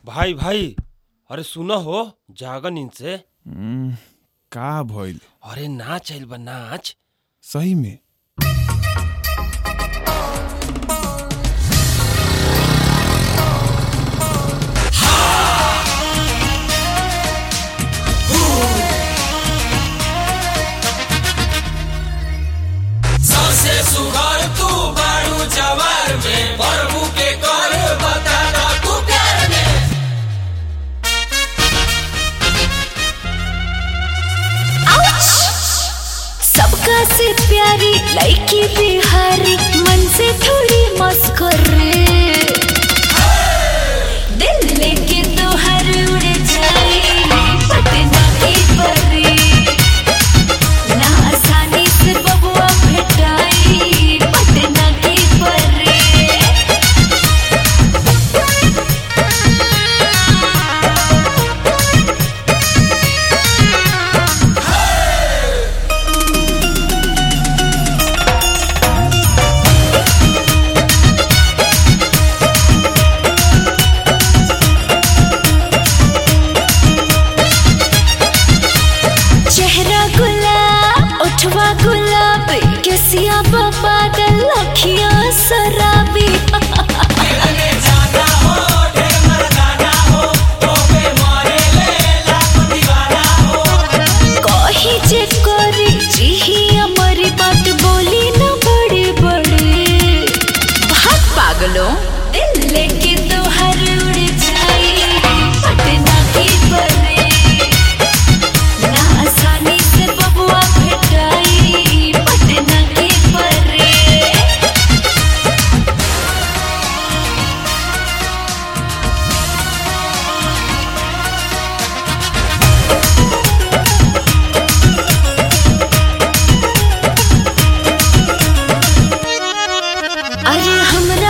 भाई भाई अरे सुनो हो जागा नींद से हम्म, का भइल अरे नाच आइल बा नाच सही में सबसे सुघर तू बारू जवार में प्रभु के कर बता दा तू प्यार में सबका से प्यारी लड़की बिहारी मन से थोड़ी मस्कुर दिल लेके तो हर उड़ जाए पटना की परी ना आसानी से बबुआ भेटाई पटना की परी चेहरा गुलाब उठवा गुलाब केसिया पागल अखियां शराबी खेलने जाना हो ढेर मर्दाना हो तो पे मारे ले लाख दीवाना हो कही जे करी जिही हमारी बात बोली न बड़े बड़े भाग पागलों दिल लेके तो हर उड़ जाए पटना की परे ना आसानी से बबुआ भेटाई पटना की परे अरे हमरा